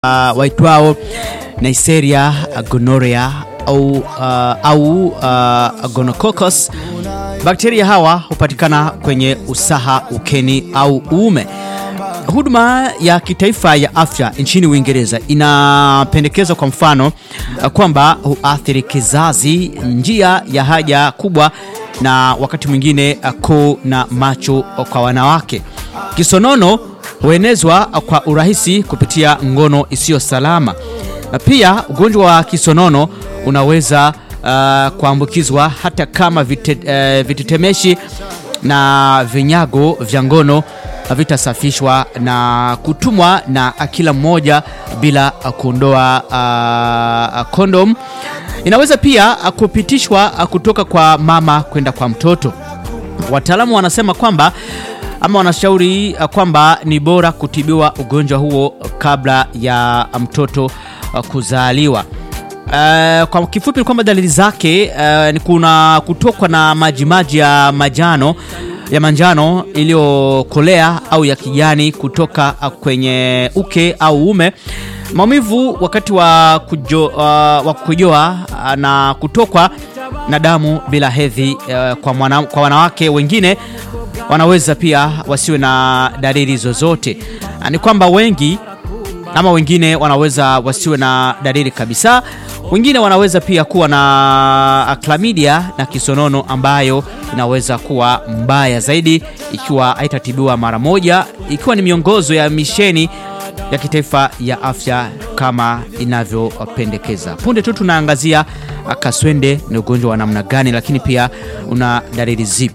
uh, waitwao Neisseria gonorrhea au, uh, au uh, gonococcus. Bakteria hawa hupatikana kwenye usaha, ukeni au uume. Huduma ya kitaifa ya afya nchini Uingereza inapendekeza kwa mfano kwamba huathiri kizazi, njia ya haja kubwa, na wakati mwingine koo na macho kwa wanawake. Kisonono huenezwa kwa urahisi kupitia ngono isiyo salama. Pia ugonjwa wa kisonono unaweza uh, kuambukizwa hata kama vite, uh, vitetemeshi na vinyago vya ngono vitasafishwa na kutumwa na kila mmoja bila kuondoa uh, kondom. Inaweza pia kupitishwa kutoka kwa mama kwenda kwa mtoto. Wataalamu wanasema kwamba ama wanashauri kwamba ni bora kutibiwa ugonjwa huo kabla ya mtoto kuzaliwa. Uh, kwa kifupi ni kwamba dalili zake uh, ni kuna kutokwa na majimaji ya majano ya manjano iliyokolea au ya kijani kutoka kwenye uke au uume, maumivu wakati wa kujo, uh, wa kukojoa uh, na kutokwa na damu bila hedhi uh, kwa, mwana, kwa wanawake wengine wanaweza pia wasiwe na dalili zozote. Ni kwamba wengi ama wengine wanaweza wasiwe na dalili kabisa. Wengine wanaweza pia kuwa na klamidia na kisonono ambayo inaweza kuwa mbaya zaidi ikiwa haitatibiwa mara moja, ikiwa ni miongozo ya misheni ya kitaifa ya afya kama inavyopendekeza. Punde tu tunaangazia kaswende ni ugonjwa wa namna gani, lakini pia una dalili zipi?